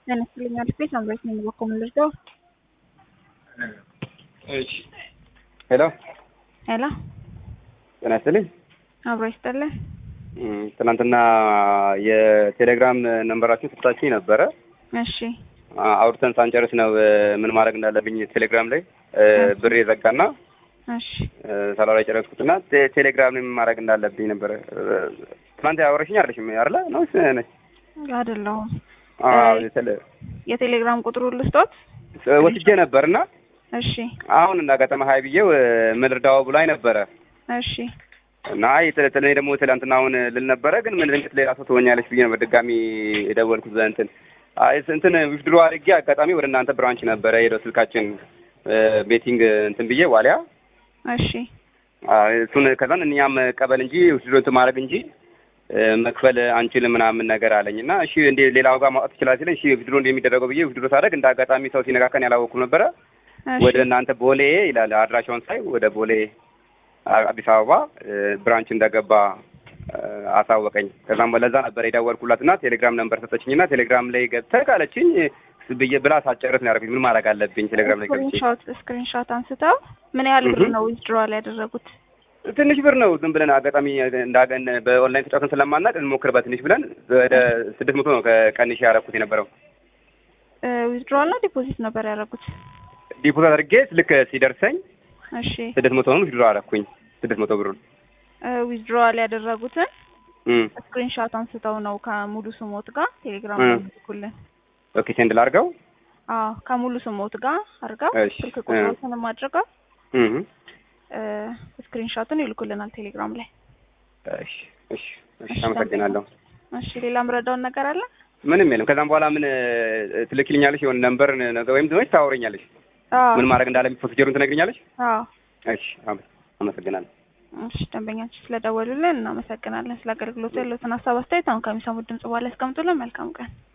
ጤና ይስጥልኝ አልፌ ሳምራዊት ነኝ በኮ ልርዳው እሺ ሄሎ ሄሎ ጤና ይስጥልኝ አብሮ ይስጥልን እም፣ ትናንትና የቴሌግራም ነንበራችሁን ሰጥታችሁኝ ነበረ እሺ አ- አውርተን ሳንጨርስ ነው እ፣ ምን ማድረግ እንዳለብኝ ቴሌግራም ላይ እ፣ ብር የዘጋና እሺ እ፣ ሳላወራ የጨረስኩትና ቴ- ቴሌግራም ላይ ምን ማድረግ እንዳለብኝ ነበረ እ፣ ትናንት ያወረሽኝ አይደለሽም አይደለ ነውስ ነች አይደለሁም አዎ እ፣ የቴሌ- የቴሌግራም ቁጥሩ ልስጦት እ፣ ወስጄ ነበርና እሺ አሁን እንዳጋጠመ ሀይ ብዬው እ፣ ምን ልርዳው ብላኝ ነበረ እሺ እና የተለተለ ደግሞ ትላንትና አሁን ልል ነበረ ግን ምን ድንገት ሌላ ሰው ትሆኛለች ብዬ ነበር ድጋሚ የደወልኩት በእንትን አይ እንትን ዊዝድሮ አድርጌ አጋጣሚ ወደ እናንተ ብራንች ነበረ ሄደው ስልካችን እ፣ ቤቲንግ እንትን ብዬ ዋሊያ እሺ አ፣ እሱን ከዛን እኛም መቀበል እንጂ ዊዝድሮ እንትን ማድረግ እንጂ እ፣ መክፈል አንችልም ምናምን ነገር አለኝ እና እሺ እንዴ ሌላው ጋር ማውጣት ይችላል ሲለኝ እሺ ዊዝድሮ እንደሚደረገው ብዬ ዊዝድሮ ሳደርግ እንደ አጋጣሚ ሰው ሲነካከን ያላወኩም ነበረ እሺ ወደ እናንተ ቦሌ ይላል አድራሻውን ሳይ ወደ ቦሌ አ- አዲስ አበባ እ፣ ብራንች እንደገባ እ፣ አሳወቀኝ። ከዛም ለዛ ነበር የደወልኩላትና ቴሌግራም ነምበር ሰጠችኝና ቴሌግራም ላይ ገብተህ ካለችኝ ብዬ ብላ ሳትጨርስ ነው ያደረኩኝ። ምን ማድረግ አለብኝ? ቴሌግራም ላይ ገብቼ ስክሪንሾት ስክሪንሾት አንስተው ምን ያህል ብር እህ። ነው ዊዝድሮዋል ያደረጉት? ትንሽ ብር ነው ዝም ብለን አጋጣሚ እንዳገን በኦንላይን ተጫውተን ስለማናቅ እንሞክር በትንሽ ብለን ወደ ስድስት መቶ ነው ከቀንሽ ያደረኩት የነበረው ዊዝድሮዋል ነው ዲፖዚት ነበር ያደረጉት? ዲፖዚት አድርጌ ልክ ሲደርሰኝ እሺ ስድስት መቶ ነው ዊዝድሮ አደረኩኝ። ስድስት መቶ ብሩን ዊዝድሮዋል ያደረጉትን እም። ስክሪንሾት አንስተው ነው ከሙሉ ስሞት ጋር ቴሌግራም እ። ላይ ልኩልን። ኦኬ ሴንድ ላድርገው። አዎ ከሙሉ ስሞት ጋር አድርገው እሺ፣ ስልክ እ። ቁጥሮትንም አድርገው እም። ስክሪንሾቱን ይልኩልናል ቴሌግራም ላይ። እሺ እሺ እሺ አመሰግናለሁ። እሺ ሌላ ምረዳውን ነገር አለ? ምንም የለም። ከዛም በኋላ ምን እ፣ ትልክልኛለሽ የሆነ ነምበር ነገር ወይም ደግሞ ታወሪኛለሽ? አዎ ምን ማድረግ እንዳለብኝ ፕሮሲጀሩን ትነግሪኛለሽ? አዎ እሺ አመ- አመሰግናለሁ። እሺ ደንበኛችን ስለደወሉልን እናመሰግናለን። ስለ አገልግሎቱ ያሉትን ሀሳብ አስተያየት አሁን ከሚሰሙት ድምጽ በኋላ ያስቀምጡልን። መልካም ቀን።